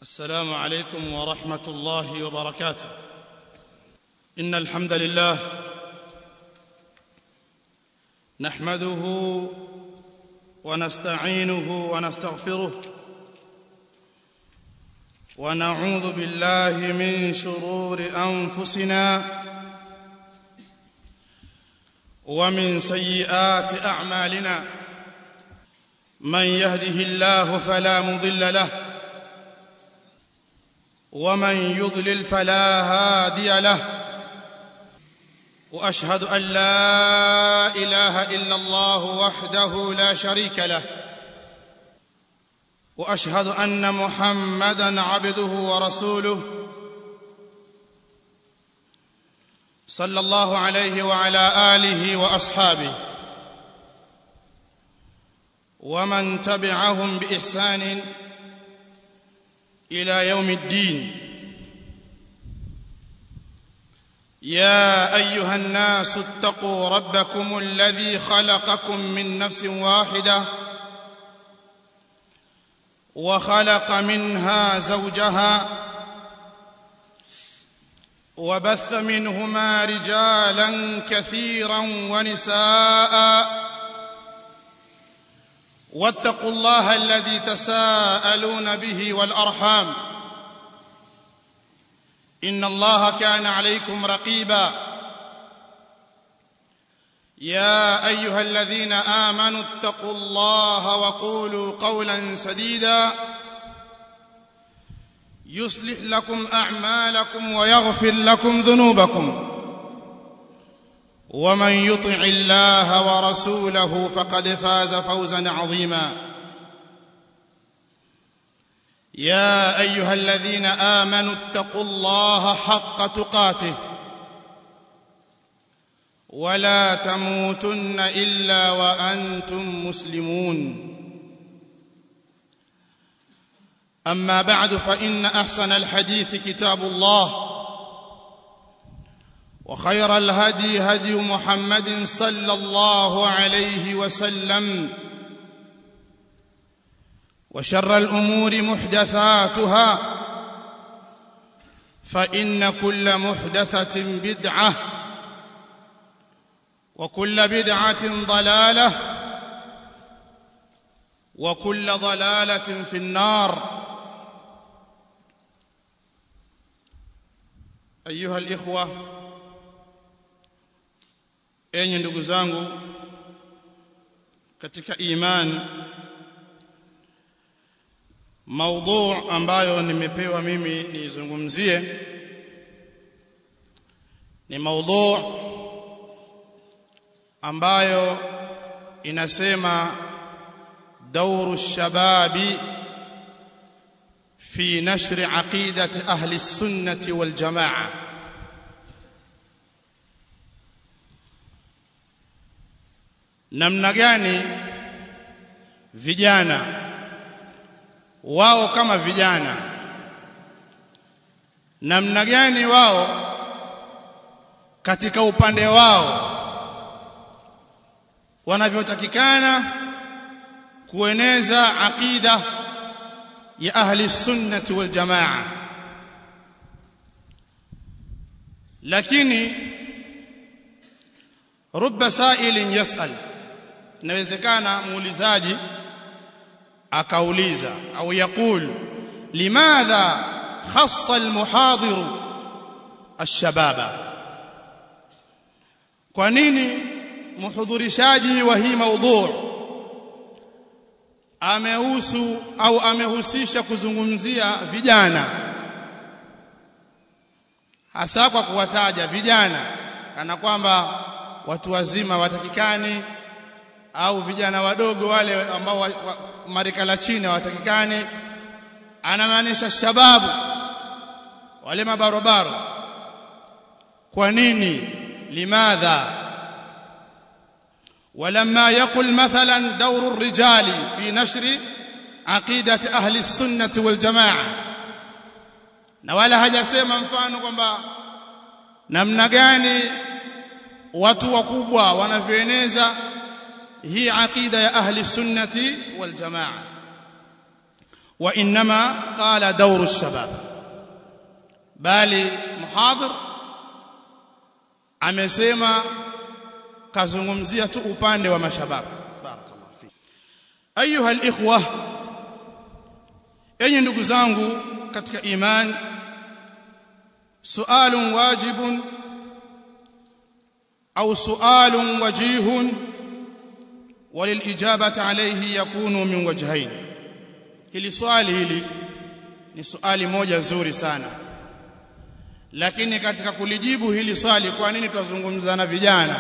السلام عليكم ورحمه الله وبركاته ان الحمد لله نحمده ونستعينه ونستغفره ونعوذ بالله من شرور انفسنا ومن سيئات اعمالنا من يهده الله فلا مضل له ومن يضلل فلا هادي له واشهد ان لا اله الا الله وحده لا شريك له واشهد ان محمدا عبده ورسوله صلى الله عليه وعلى اله واصحابه ومن تبعهم باحسان الى يوم الدين يا ايها الناس اتقوا ربكم الذي خلقكم من نفس واحده وخلق منها زوجها وبث منهما رجالا كثيرا ونساء واتقوا الله الذي تساءلون به والارحام ان الله كان عليكم رقيبا يا ايها الذين امنوا اتقوا الله وقولوا قولا سديدا يصلح لكم اعمالكم ويغفر لكم ذنوبكم ومن يطع الله ورسوله فقد فاز فوزا عظيما يا ايها الذين امنوا اتقوا الله حق تقاته ولا تموتن الا وانتم مسلمون اما بعد فان احسن الحديث كتاب الله وخير الهدي هدي محمد صلى الله عليه وسلم وشر الامور محدثاتها فان كل محدثه بدعه وكل بدعه ضلاله وكل ضلاله في النار ايها الاخوه enyi ndugu zangu katika imani maudhu ambayo nimepewa mimi nizungumzie ni maudhu ambayo inasema دور الشباب في نشر عقيدة أهل السنة والجماعة namna gani vijana wao kama vijana namna gani wao katika upande wao wanavyotakikana kueneza aqida ya ahli sunnati wal jamaa lakini rubba sa'ilin yas'al inawezekana muulizaji akauliza au yakul limadha khassa almuhadir alshababa kwa nini muhudhurishaji wa hii maudhu amehusu au amehusisha kuzungumzia vijana hasa kwa kuwataja vijana kana kwamba watu wazima watakikani au vijana wadogo wale ambao wa, wa, marika la chini watakikani anamaanisha shababu wale mabarobaro kwa nini limadha ولما يقل مثلا دور الرجال في نشر عقيدة أهل السنة والجماعة na wala hajasema mfano kwamba namna gani watu wakubwa wanavyoeneza hii aqida ya ahli sunnati wal jamaa wa inma qala dawru ash-shabab bali muhadhir amesema kazungumzia tu upande wa mashabab barakallahu fi ayuha al-ikhwa enyi ndugu zangu katika iman sualun wajibun au sualun wajihun وللإجابة عليه يكون من وجهين hili swali hili ni swali moja zuri sana lakini katika kulijibu hili swali kwa nini twazungumza na vijana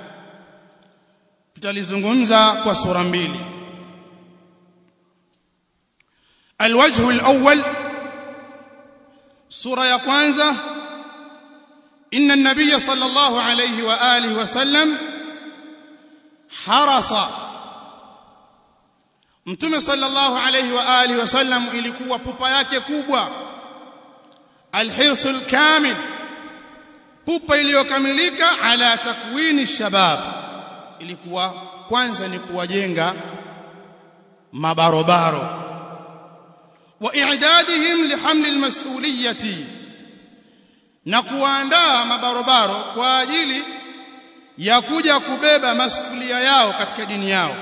tutalizungumza kwa sura mbili الوجه الأول سورة يا kwanza إن النبي صلى الله عليه وآله وسلم حرص Mtume sallallahu alayhi wa alihi wasallam ilikuwa pupa yake kubwa alhirsul kamil pupa iliyokamilika ala takwini shabab ilikuwa kwanza ni kuwajenga mabarobaro wa i'dadihim lihamli almas'uliyati na kuandaa mabarobaro kwa ajili ya kuja kubeba masulia yao katika dini yao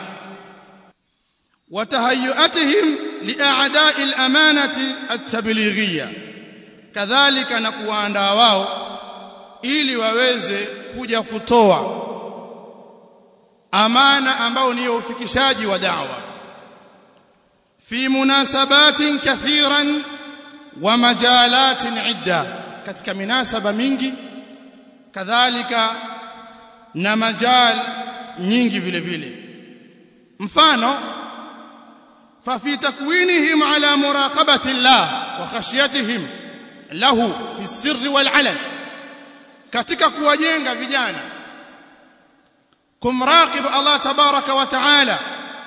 وتهيئتهم لاعداء الامانه التبليغيه كذلك na kuandaa wao ili waweze kuja kutoa amana ambao ni ufikishaji wa da'wa fi munasabatin kathiran wa majalatin idda katika minasaba mingi kadhalika na majal nyingi vile vile mfano ففي تكوينهم على مراقبة الله وخشيتهم له في السر والعلن katika kuwajenga vijana kumraqib Allah tabaraka wa taala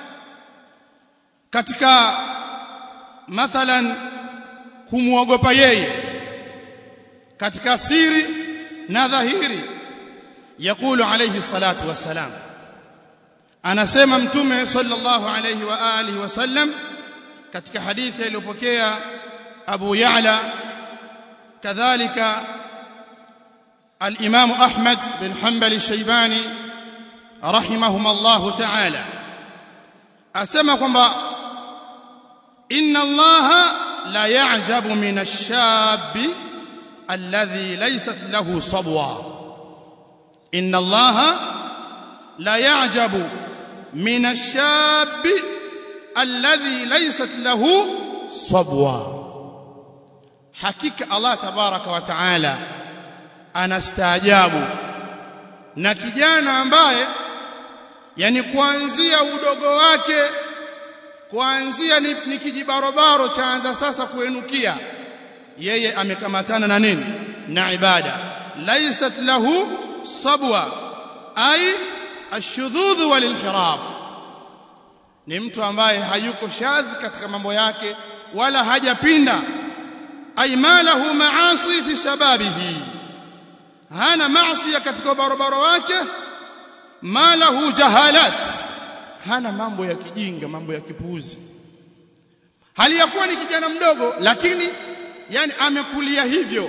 katika mathalan kumuogopa yeye katika siri na dhahiri yakulu alayhi salatu wassalam anasema mtume sallallahu alayhi wa alihi wasallam katika hadithi iliyopokea Abu Ya'la kadhalika al-Imam Ahmad bin Hanbal al-Shaybani rahimahum Allah ta'ala asema kwamba inna Allah la ya'jabu min ash-shab alladhi laysat lahu sabwa inna Allah la ya'jabu من الشاب الذي ليست له صبوة حقيقة الله تبارك وتعالى anastaajabu na kijana ambaye yani kuanzia udogo wake kuanzia ni, ni kijibarobaro chaanza sasa kuenukia yeye amekamatana na nini na ibada laysat lahu sabwa ai ashudhudhu walinhiraf ni mtu ambaye hayuko shadhi katika mambo yake wala hajapinda ay malahu maasi fi shababihi hana maasi katika barabara wake malahu jahalat hana mambo ya kijinga mambo ya kipuuzi hali ya kuwa ni kijana mdogo lakini yani amekulia hivyo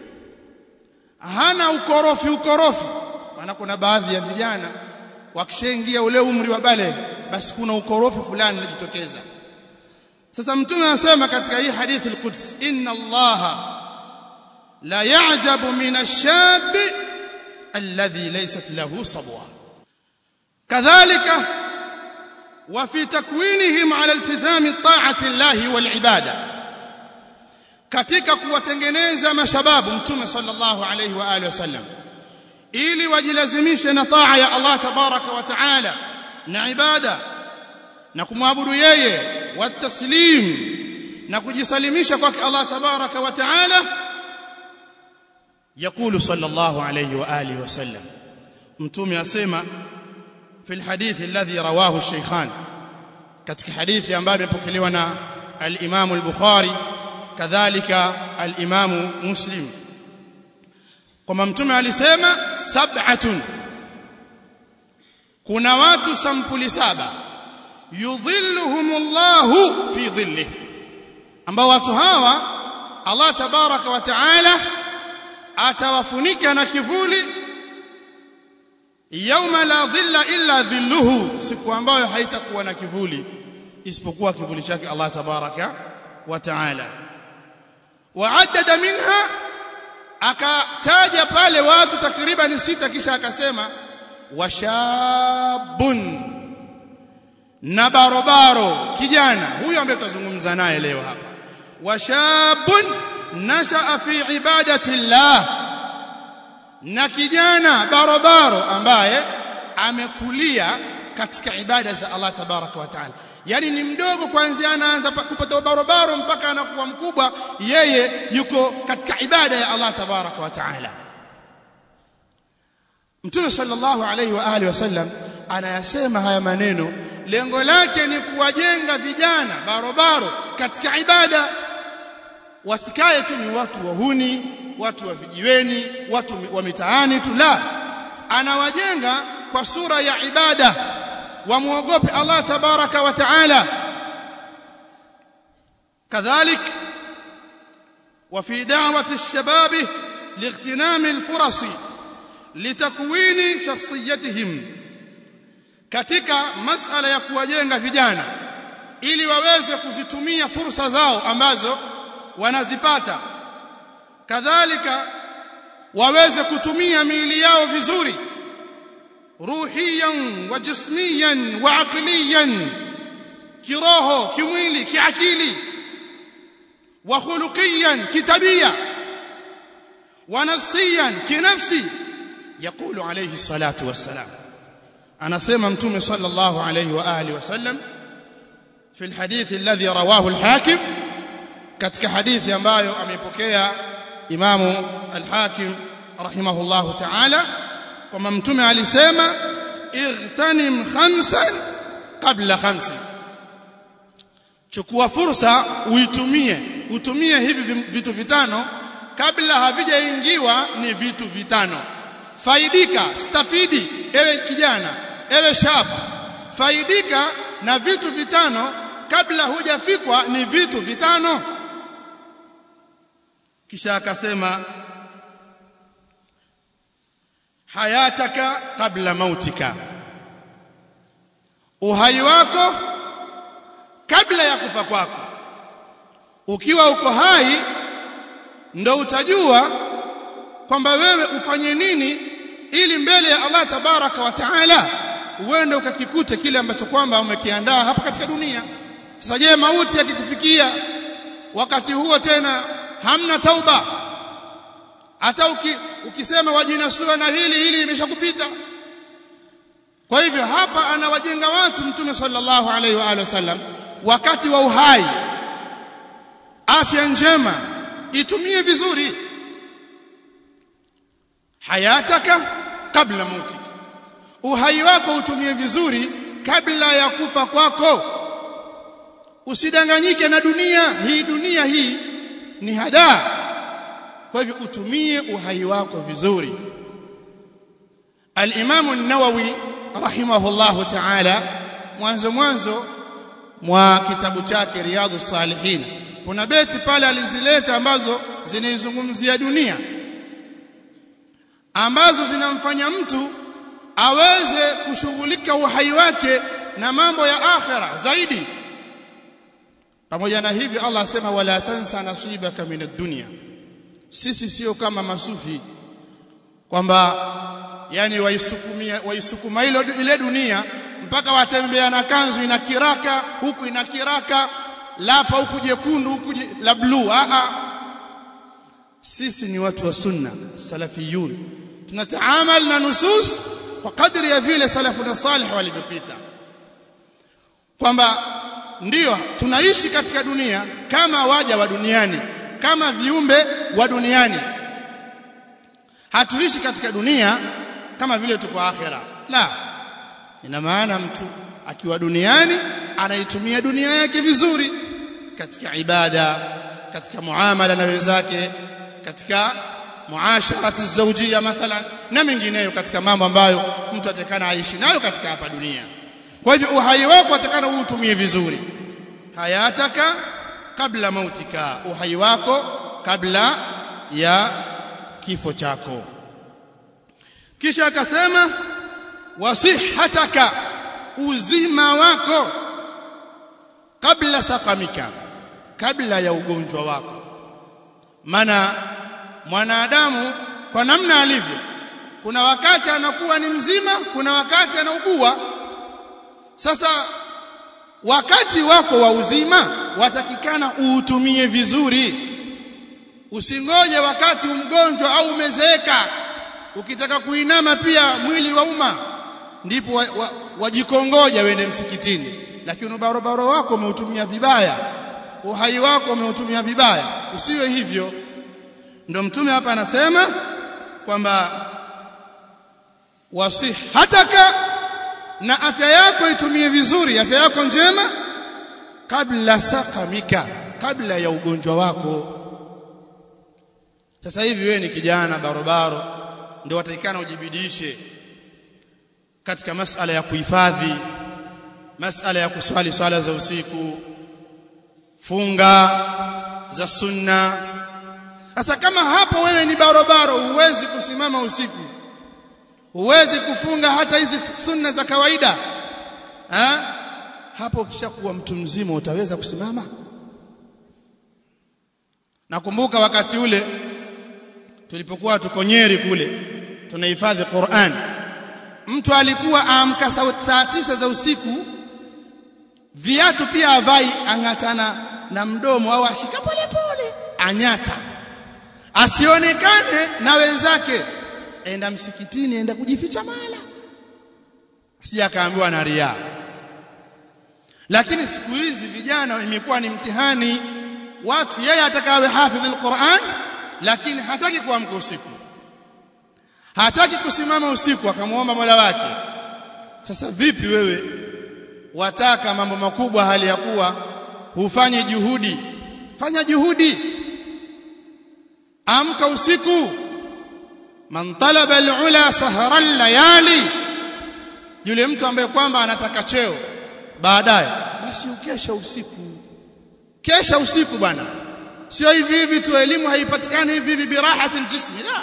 hana ukorofi ukorofi maana kuna baadhi ya vijana wakishaingia ule umri wa bale basi kuna ukorofi fulani unajitokeza sasa mtume anasema katika hii hadithi al-Quds inna allaha la ya'jabu min ash-shab alladhi laysat lahu sabwa kadhalika wa fi takwinihim ala iltizami ta'ati allahi wal ibada katika kuwatengeneza mashababu mtume sallallahu alayhi wa alihi wasallam ili wajilazimishe na taa ya Allah tabaraka wa taala na ibada na kumwabudu yeye wataslim na kujisalimisha kwake Allah tabaraka wa taala يقول صلى الله عليه واله وسلم متومي اسمع في الحديث الذي رواه الشيخان katika hadithi ambayo imepokelewa na al-Imam al-Bukhari kadhalika al-Imam Muslim kwamba mtume alisema sab'atun kuna watu sampuli saba yudhilluhumullahu fi dhilli ambao watu hawa Allah tabaraka wa taala atawafunika na kivuli yauma la dhilla illa dhilluhu siku ambayo haitakuwa na kivuli isipokuwa kivuli chake Allah tabaraka wa taala waaddada minha akataja pale watu takriban sita kisha akasema washabun na barobaro kijana huyo ambaye tutazungumza naye leo hapa washabun nashaa fi ibadati llah na kijana barobaro ambaye amekulia katika ibada za Allah tabaraka wa taala yani ni mdogo kwanza anaanza kupata barobaro mpaka anakuwa mkubwa yeye yuko katika ibada ya Allah tabaraka wa taala Mtume sallallahu alaihi wa alihi wasallam anayasema haya maneno lengo lake ni kuwajenga vijana barobaro katika ibada wasikae tu ni watu wahuni watu wa vijiweni watu wa mitaani tu la anawajenga kwa sura ya ibada wamuogope Allah tabaraka wa taala kadhalik وفي دعوة الشباب لاغتنام الفرص لتكوين شخصيتهم katika masala ya kuwajenga vijana ili waweze kuzitumia fursa zao ambazo wanazipata kadhalika waweze kutumia miili yao vizuri ruhiyan wa jismiyan wa aqliyan kiroho kimwili kiakili wa khuluqiyan kitabia wa nafsiyan kinafsi يقول عليه الصلاه والسلام anasema mtume sallallahu alayhi wa alihi wasallam fi alhadith alladhi rawahu alhakim katika hadithi ambayo amepokea imamu alhakim rahimahullahu ta'ala kwamba mtume alisema igtanim khamsan qabla khamsi chukua fursa uitumie utumie hivi vitu vitano kabla havijaingiwa ni vitu vitano faidika stafidi ewe kijana ewe shaba faidika na vitu vitano kabla hujafikwa ni vitu vitano kisha akasema hayataka kabla mautika uhai wako kabla ya kufa kwako ukiwa uko hai ndo utajua kwamba wewe ufanye nini ili mbele ya Allah tabaraka wa taala uende ukakikute kile ambacho kwamba umekiandaa hapa katika dunia sasa je mauti yakikufikia wakati huo tena hamna tauba hata uki, ukisema wajinasua na hili hili limeshakupita kwa hivyo hapa anawajenga watu mtume sallallahu alaihi wa alihi wasallam wakati wa uhai afya njema itumie vizuri hayataka kabla mautik uhai wako utumie vizuri kabla ya kufa kwako usidanganyike na dunia hii dunia hii ni hadaa kwa hivyo utumie uhai wako vizuri al-Imam an-Nawawi rahimahullahu ta'ala mwanzo mwanzo mwa kitabu chake Riyadhus Salihin kuna beti pale alizileta ambazo zinaizungumzia dunia ambazo zinamfanya mtu aweze kushughulika uhai wake na mambo ya akhera zaidi pamoja na hivyo Allah asema wala tansa nasibaka min ad-dunya sisi sio kama masufi kwamba yani waisukumia waisukuma ile ile dunia mpaka watembea na kanzu ina kiraka huku ina kiraka lapa huku jekundu huku la blue a a sisi ni watu wa sunna salafiyun tunataamal na nusus kwa kadri ya vile salafuna salih walivyopita kwamba ndiyo tunaishi katika dunia kama waja wa duniani kama viumbe wa duniani hatuishi katika dunia kama vile tuko akhera la ina maana mtu akiwa duniani anaitumia dunia yake vizuri katika ibada katika muamala na wenzake katika muasharati zawjia mathalan na mengineyo katika mambo ambayo mtu atakana aishi nayo katika hapa dunia kwa hivyo uhai wako atakana uutumie vizuri hayataka kabla mautika uhai wako kabla ya kifo chako kisha akasema wasihataka uzima wako kabla sakamika kabla ya ugonjwa wako maana mwanadamu kwa namna alivyo kuna wakati anakuwa ni mzima kuna wakati anaugua sasa wakati wako wa uzima watakikana uutumie vizuri usingoje wakati umgonjwa au umezeeka ukitaka kuinama pia mwili wa umma ndipo wajikongoja wa, wa wende msikitini lakini ubarobaro wako umeutumia vibaya uhai wako umeutumia vibaya usiwe hivyo ndio mtume hapa anasema kwamba wasihataka na afya yako itumie vizuri afya yako njema kabla sakamika kabla ya ugonjwa wako sasa hivi wewe ni kijana barobaro ndio watakikana ujibidishe katika masala ya kuhifadhi masala ya kuswali swala za usiku funga za sunna sasa kama hapo wewe ni barobaro huwezi kusimama usiku huwezi kufunga hata hizi sunna za kawaida ha? hapo ukishakuwa mtu mzima utaweza kusimama nakumbuka wakati ule tulipokuwa tuko Nyeri kule tunahifadhi Qur'an mtu alikuwa aamka saa tisa za usiku viatu pia avai angatana na mdomo au ashika pole pole anyata asionekane na wenzake enda msikitini enda kujificha mala sija akaambiwa na ria lakini siku hizi vijana imekuwa ni mtihani watu yeye atakawe hafidh alquran lakini hataki kuamka usiku hataki kusimama usiku akamwomba Mola wake sasa vipi wewe wataka mambo makubwa hali ya kuwa hufanyi juhudi fanya juhudi amka usiku man talaba alula sahara al-layali yule mtu ambaye kwamba anataka cheo baadaye basi ukesha usiku kesha usiku bwana sio hivi hivi tu elimu haipatikani hivi hivi birahatil jismi la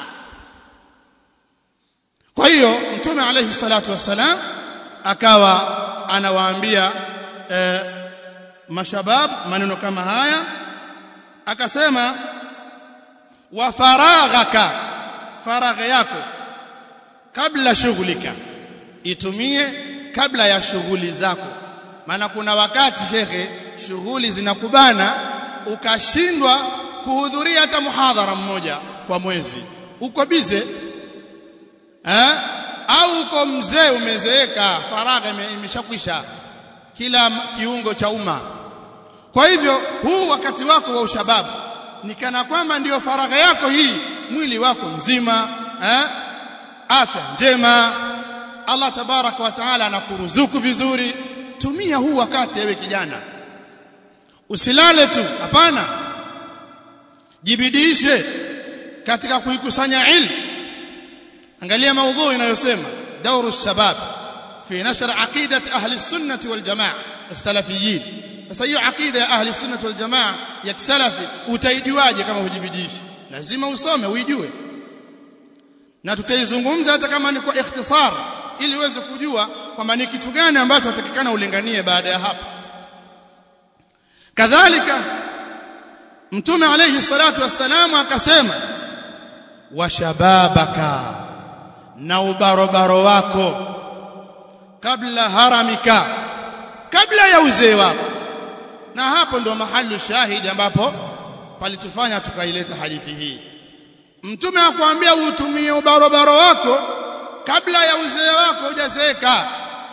kwa hiyo mtume alayhi salatu wassalam akawa anawaambia eh, mashabab maneno kama haya akasema wa faraghaka faragha yako kabla shughulika itumie kabla ya shughuli zako maana kuna wakati shekhe shughuli zinakubana ukashindwa kuhudhuria hata muhadhara mmoja kwa mwezi uko bize eh au uko mzee umezeeka faragha imeshakwisha kila kiungo cha umma kwa hivyo huu wakati wako wa ushababu ni kana kwamba ndiyo faragha yako hii mwili wako mzima eh afya njema Allah tabaraka wa taala anakuruzuku vizuri tumia huu wakati ewe kijana usilale tu hapana jibidishe katika kuikusanya ilmu angalia maudhui inayosema dauru shabab fi nashr aqidat ahli sunnah wal jamaa as-salafiyyin sasa hiyo aqida ya ahli sunnah wal jamaa ya kisalafi utaijuaje kama hujibidishi lazima usome uijue na tutaizungumza hata kama ni kwa ikhtisar ili uweze kujua kwamba ni kitu gani ambacho atakikana ulinganie baada ya hapo kadhalika mtume alayhi salatu wassalam akasema washababaka na ubarobaro wako kabla haramika kabla ya uzee wako na hapo ndo mahali shahidi ambapo palitufanya tukaileta hadithi hii mtume akwambia utumie ubarobaro wako kabla ya uzee wako hujazeeka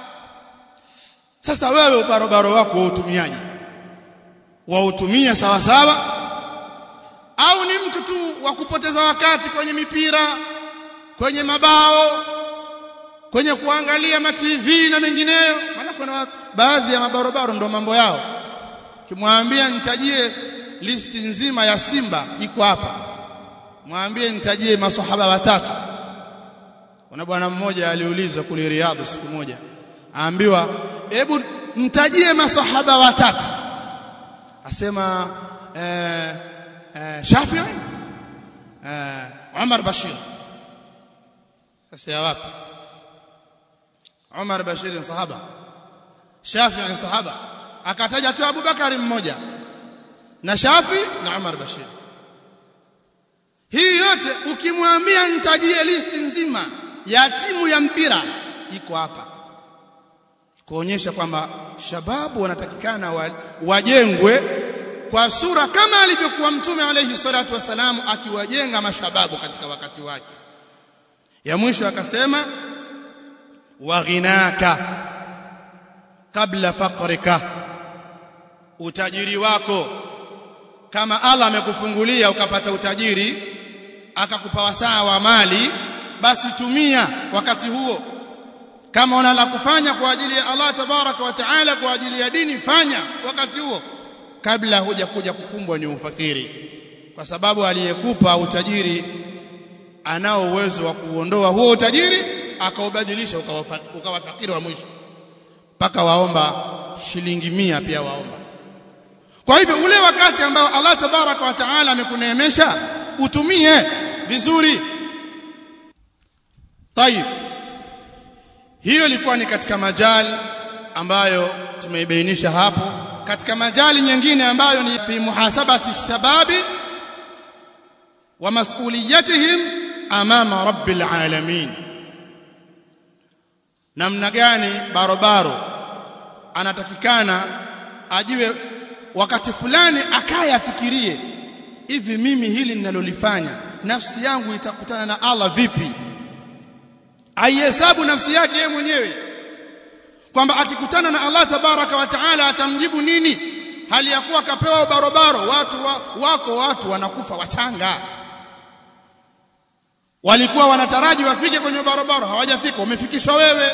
sasa wewe ubarobaro wako wautumiaje wautumia sawa sawa au ni mtu tu wa kupoteza wakati kwenye mipira kwenye mabao kwenye kuangalia ma TV na mengineyo maana kuna baadhi ya mabarobaro ndo mambo yao kimwambia nitajie listi nzima ya Simba iko hapa mwambie nitajie maswahaba watatu kuna bwana mmoja aliulizwa kule Riyadh siku moja aambiwa hebu nitajie maswahaba watatu asema eh, eh, Shafi'i eh, Umar Bashir sasa ya wapi Umar Bashir ni sahaba Shafi'i ni sahaba akataja tu Abu Bakari mmoja na Shafi na Umar Bashir hii yote ukimwambia nitajie listi nzima ya timu ya mpira iko hapa kuonyesha kwamba shababu wanatakikana wajengwe kwa sura kama alivyokuwa mtume alayhi salatu wasalamu akiwajenga mashababu katika wakati wake ya mwisho akasema waghinaka kabla faqrika utajiri wako kama Allah amekufungulia ukapata utajiri akakupa wasaa wa mali basi tumia wakati huo kama una la kufanya kwa ajili ya Allah tabaraka wa taala kwa ajili ya dini fanya wakati huo kabla huja kuja kukumbwa ni ufakiri kwa sababu aliyekupa utajiri anao uwezo wa kuondoa huo utajiri akaubadilisha ukawa fakiri wa mwisho mpaka waomba shilingi mia pia waomba kwa hivyo ule wakati ambao Allah tabaraka wa taala amekuneemesha utumie vizuri tayib hiyo ilikuwa ni katika majali ambayo tumeibainisha hapo katika majali nyingine ambayo ni fi muhasabati shababi wa mas'uliyatihim amama rabbil alamin namna gani barobaro anatakikana ajiwe wakati fulani akaya afikirie hivi mimi hili ninalolifanya nafsi yangu itakutana na Allah vipi aihesabu nafsi yake yeye mwenyewe kwamba akikutana na Allah tabaraka wa taala atamjibu nini hali ya kuwa kapewa barobaro watu wa, wako watu wanakufa wachanga walikuwa wanataraji wafike kwenye barabara hawajafika umefikishwa wewe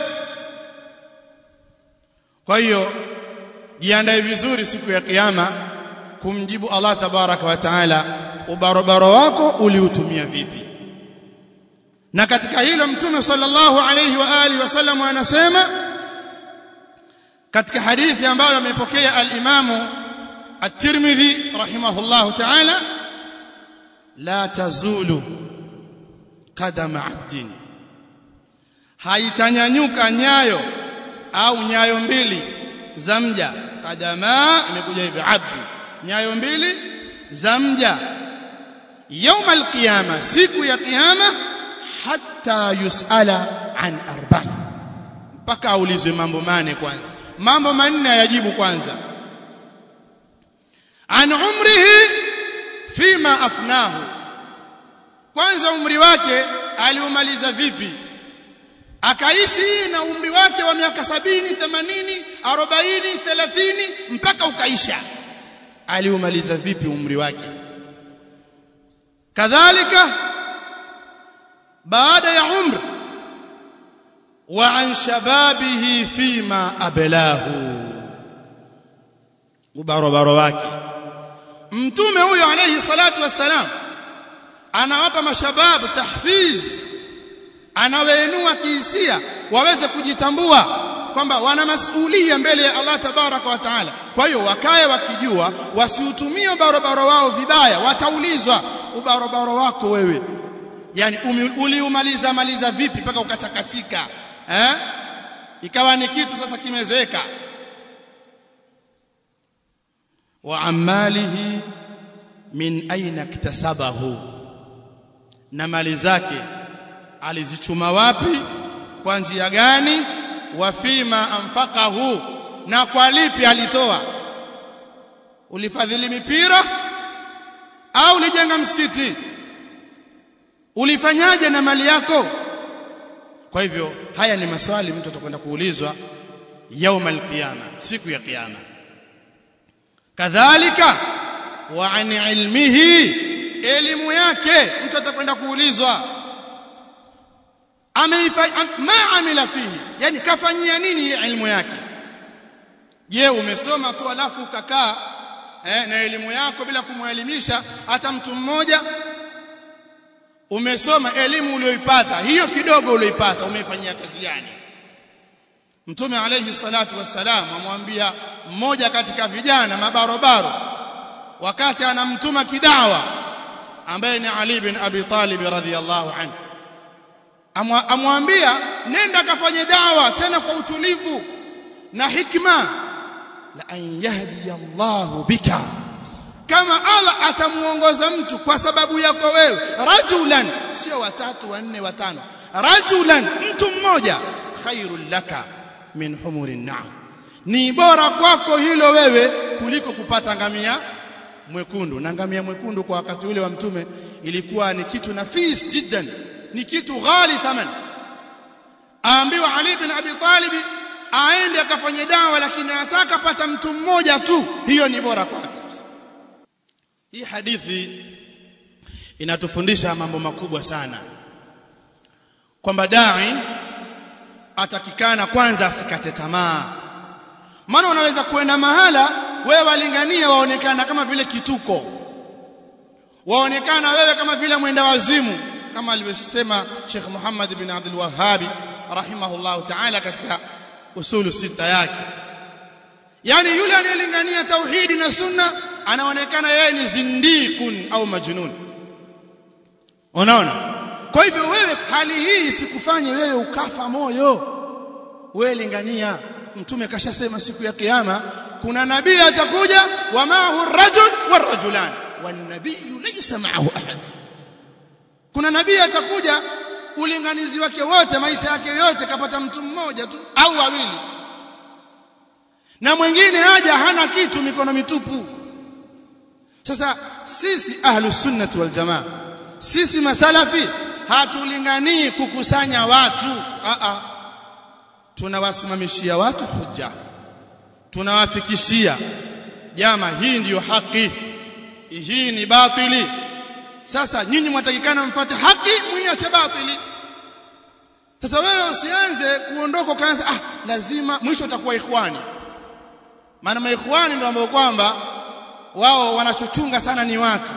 kwa hiyo jiandae vizuri siku ya kiyama kumjibu Allah tabaraka wa taala ubarobaro wako uliutumia vipi na katika hilo mtume sallallahu alayhi wa alihi wasallam anasema katika hadithi ambayo amepokea al-Imamu at-Tirmidhi rahimahullahu ta'ala la tazulu qadama 'abdin haitanyanyuka nyayo au nyayo mbili za mja qadama imekuja hivi abdi nyayo mbili za mja يوم القيامه siku ya kiyama hatta yusala an arba'i mpaka aulizwe mambo mane kwanza mambo manne yajibu kwanza an umrihi fima afnahu kwanza umri wake aliumaliza vipi akaishi na umri wake wa miaka sabini themanini arobaini thelathini mpaka ukaisha aliumaliza vipi umri wake kadhalika baada ya umri wa an shababihi fima ablahu ubarobaro wake mtume huyo alayhi salatu wassalam anawapa mashababu tahfiz anawainua kihisia waweze kujitambua kwamba wana masuhulia mbele ya Allah tabaraka wa taala kwa hiyo wakae wakijua wasiutumie barabara wao vibaya wataulizwa ubarabara wako wewe yani uliumaliza maliza vipi mpaka ukachakatika eh ikawa ni kitu sasa kimezeeka wa amalihi min aina iktasabahu na mali zake alizichuma wapi kwa njia gani wa fima anfaqahu na kwa lipi alitoa ulifadhili mipira au ulijenga msikiti ulifanyaje na mali yako kwa hivyo haya ni maswali mtu atakwenda kuulizwa yauma alqiyama siku ya kiyama kadhalika wa an ilmihi elimu yake mtu atakwenda kuulizwa ameifanya ma amila fihi yani kafanyia nini hii elimu yake je umesoma tu alafu ukakaa eh, na elimu yako bila kumwelimisha hata mtu mmoja umesoma elimu uliyoipata hiyo kidogo uliyoipata umeifanyia kazi gani mtume alayhi salatu wassalam amwambia mmoja katika vijana mabarobaro wakati anamtuma kidawa ambaye ni Ali bin Abi Talib radhiyallahu anhu amwambia nenda kafanye dawa tena kwa utulivu na hikma la an yahdi Allahu bika kama Allah atamuongoza mtu kwa sababu yako wewe rajulan sio watatu wanne watano rajulan mtu mmoja khairul laka min humurin na'am ni bora kwako hilo wewe kuliko kupata ngamia mwekundu na ngamia mwekundu kwa wakati ule wa mtume ilikuwa ni kitu nafis jiddan ni kitu ghali thaman aambiwa Ali bin Abi Talib aende akafanye dawa lakini anataka pata mtu mmoja tu hiyo ni bora kwake hii hadithi inatufundisha mambo makubwa sana kwamba dai atakikana kwanza asikate tamaa maana unaweza kuenda mahala wewe walingania waonekana kama vile kituko waonekana wewe kama vile mwenda wazimu kama alivyosema Sheikh Muhammad bin Abdul Wahhabi rahimahullahu ta'ala katika usulu sita yake yani yule anayelingania tauhidi na sunna anaonekana yeye ni zindikun au majnun unaona kwa hivyo wewe hali hii isikufanye wewe ukafa moyo wewe lingania mtume kashasema siku ya kiyama kuna nabii atakuja wa ma'ahu ar-rajul war-rajulan wan-nabiyyu laysa ma'ahu ahad kuna nabii atakuja ulinganizi wake wote maisha yake yote kapata mtu mmoja tu au wawili na mwingine haja hana kitu mikono mitupu sasa sisi ahlus sunnah wal jamaa sisi masalafi hatulinganii kukusanya watu a a tunawasimamishia watu hujja tunawafikishia jama hii ndiyo haki hii ni batili sasa nyinyi mwatakikana mfuate haki mwiache batili sasa wewe usianze kuondoka kaanza ah lazima mwisho utakuwa ikhwani maana maikhwani ndio ambao kwamba wao wanachochunga sana ni watu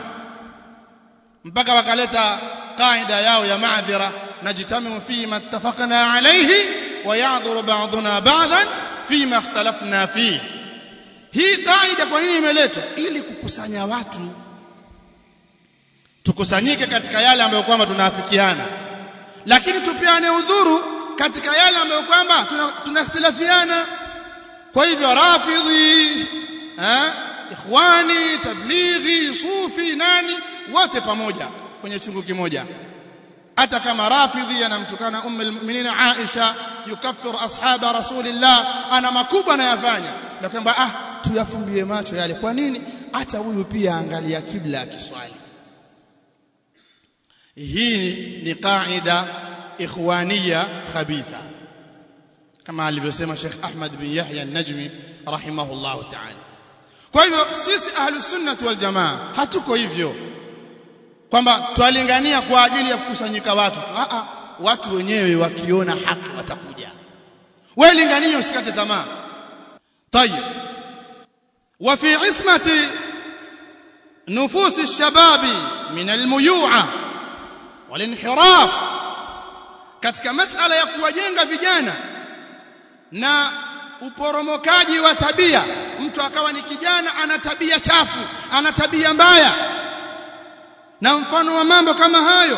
mpaka wakaleta kaida yao ya maadhira najtamiu fi ma ittafaqna alayhi wa ya'dhuru ba'duna ba'dan fi ma ikhtalafna fi hii kaida kwa nini imeletwa ili kukusanya watu tukusanyike katika yale ambayo kwamba tunaafikiana lakini tupiane udhuru katika yale ambayo kwamba tunakhtilafiana kwa hivyo rafidhi eh ikhwani tablighi sufi nani wote pamoja kwenye chungu kimoja hata kama rafidhi anamtukana ummu almu'minin Aisha yukaffiru ashaba rasulillah ana makubwa anayafanya na kwamba ah tuyafumbie macho yale kwa nini hata huyu pia angalia kibla akiswali hii ni qaida ikhwania khabitha kama alivyosema Sheikh Ahmad bin Yahya an-Najmi rahimahullah ta'ala kwa hivyo sisi ahlus sunnah wal jamaa hatuko hivyo kwamba twalingania kwa ajili ya kukusanyika watu tu a a watu wenyewe wakiona haki watakuja wewe lingania usikate tamaa طيب وفي عصمه نفوس الشباب من الميوعه walinhiraf katika masala ya kuwajenga vijana na uporomokaji wa tabia mtu akawa ni kijana ana tabia chafu ana tabia mbaya na mfano wa mambo kama hayo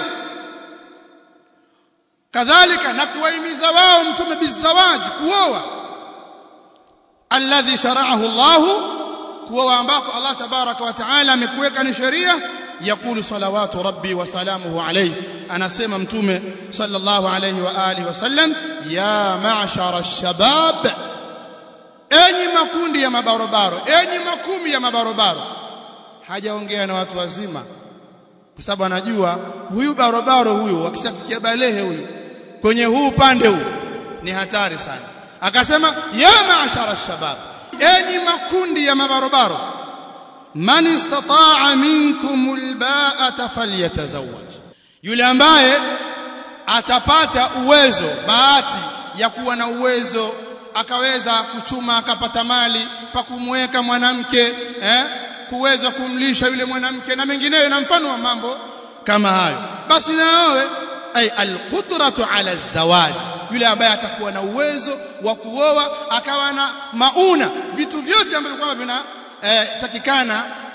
kadhalika na kuwahimiza wao mtume bizawaji kuoa alladhi shara'ahu Allah kuoa ambako Allah tabaraka wa taala amekuweka ni sheria يقول صلوات ربي وسلامه عليه انا اسمع متومه صلى الله عليه واله وسلم يا معشر الشباب enyi makundi ya mabarobaro enyi makumi ya mabarobaro hajaongea na watu wazima kwa sababu anajua huyu barobaro huyu akishafikia balehe huyu kwenye huu upande huu ni hatari sana akasema ya maashara shabab enyi makundi ya mabarobaro man istata'a minkum alba'ata falyatazawwaj yule ambaye atapata uwezo bahati ya kuwa na uwezo akaweza kuchuma akapata mali pa kumweka mwanamke eh kuweza kumlisha yule mwanamke na mengineyo na mfano wa mambo kama hayo basi naowe ay alqudratu ala zawaj yule ambaye atakuwa na uwezo wa kuoa akawa na mauna vitu vyote ambavyo kwamba vina eh, takikana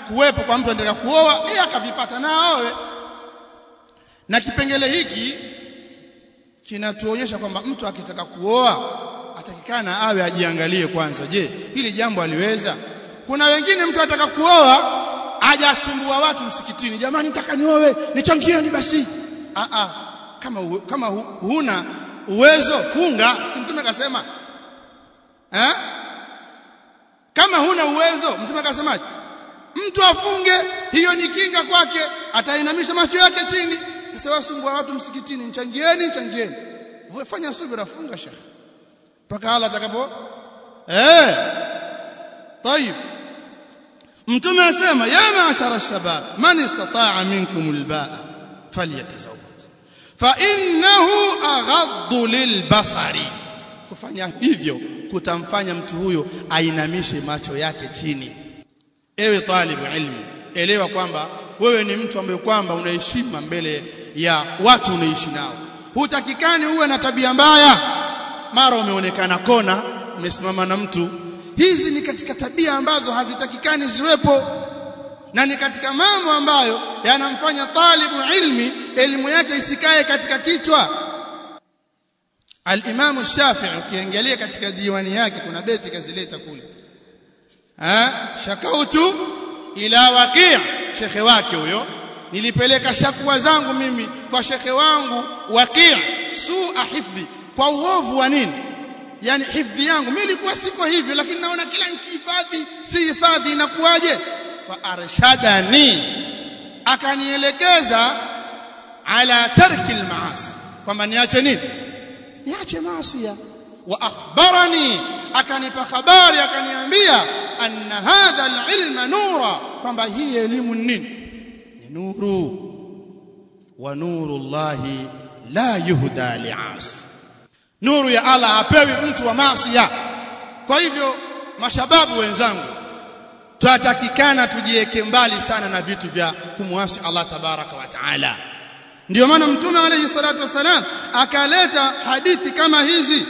kuwepo kwa mtu anataka kuoa yeye akavipata na aoe na kipengele hiki kinatuonyesha kwamba mtu akitaka kuoa atakikana awe ajiangalie kwanza je hili jambo aliweza kuna wengine mtu ataka kuoa ajasumbua watu msikitini jamani nitaka nioe nichangieni basi a a kama uwe, kama hu, huna uwezo funga si mtume akasema eh kama huna uwezo mtume akasemaje mtu afunge hiyo ni kinga kwake atainamisha macho yake chini sasa wasumbua watu msikitini nichangieni nichangieni fanya subira funga shekhi mpaka Allah atakapo eh طيب mtume asema ya maashara shabab man istata'a minkum albaa falyatazawwaj fa innahu aghaddu lilbasari kufanya hivyo kutamfanya mtu huyo ainamishe macho yake chini ewe talibu ilmi elewa kwamba wewe ni mtu ambaye kwamba unaheshima mbele ya watu unaishi nao hutakikani uwe na tabia mbaya mara umeonekana kona umesimama na mtu hizi ni katika tabia ambazo hazitakikani ziwepo na ni katika mambo ambayo yanamfanya talibu ilmi elimu yake isikae katika kichwa al-Imam Shafi'i ukiangalia katika diwani yake kuna beti kazileta kule ha shakautu ila waqi' shekhe wake huyo nilipeleka shakwa zangu mimi kwa shekhe wangu waqi' su'a hifdhi kwa uovu wa nini yani hifdhi yangu mimi nilikuwa siko hivyo lakini naona kila nikihifadhi si hifadhi inakuwaje fa arshadani akanielekeza ala tarki almaasi kwamba niache nini niache maasi wa akhbarani akanipa habari akaniambia anna hadha alilma nura kwamba hii elimu nini ni nuru wa nuru llahi la yuhda li'asi nuru ya Allah apewi mtu wa maasi kwa hivyo mashababu wenzangu tutatakikana tujiweke mbali sana na vitu vya kumwasi Allah tabaraka wa taala ndio maana mtume alayhi salatu wasalam akaleta hadithi kama hizi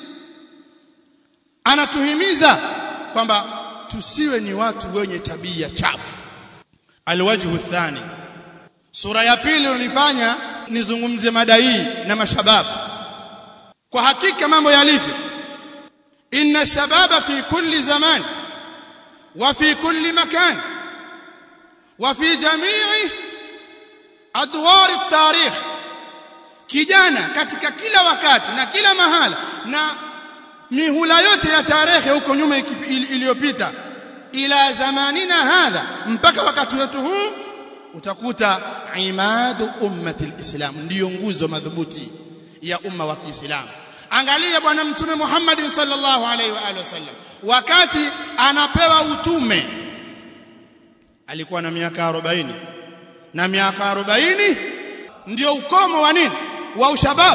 anatuhimiza kwamba tusiwe ni watu wenye tabia chafu alwajhu thani sura ya pili unifanya nizungumze mada hii na mashababu kwa hakika mambo yalivyo inna shababa fi kulli zaman wa fi kulli makan wa fi jami'i adwar at-tarikh kijana katika kila wakati na kila mahala na mihula yote ya tarehe huko nyuma iliyopita ila zamanina hadha mpaka wakati wetu huu utakuta imadu ummati alislam ndiyo nguzo madhubuti ya umma wa Kiislamu angalia bwana mtume Muhammad sallallahu alaihi wa alihi wasallam wakati anapewa utume alikuwa na miaka 40 na miaka 40 ndio ukomo wa nini wa ushabab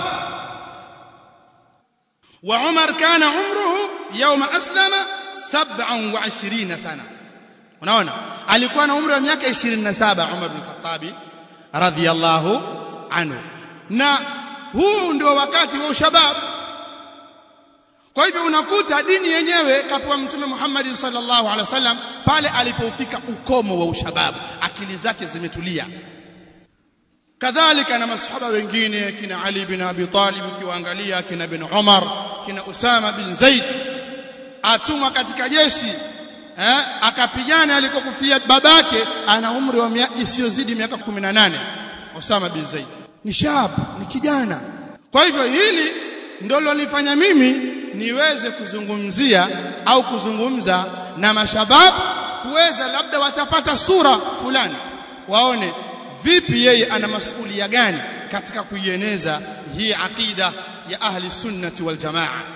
wa Umar kana umruhu yawma aslama 27 sana unaona alikuwa na umri wa miaka 27 Umar bin Khattab radhiyallahu anhu na huu ndio wakati wa ushabab kwa hivyo unakuta dini yenyewe kapewa mtume Muhammad sallallahu alaihi wasallam pale alipofika ukomo wa ushababu akili zake zimetulia kadhalika na masahaba wengine kina Ali bin Abi Talib ukiwaangalia kina bin Umar kina Usama bin Zaid atumwa katika jeshi eh akapigana alikokufia babake ana umri wa isiyozidi miaka 18 Usama bin Zaid ni shab ni kijana kwa hivyo hili ndio lolifanya mimi niweze kuzungumzia au kuzungumza na mashababu kuweza labda watapata sura fulani waone vipi yeye ana masuhulia gani katika kuieneza hii aqida ya ahli sunnati wal jamaa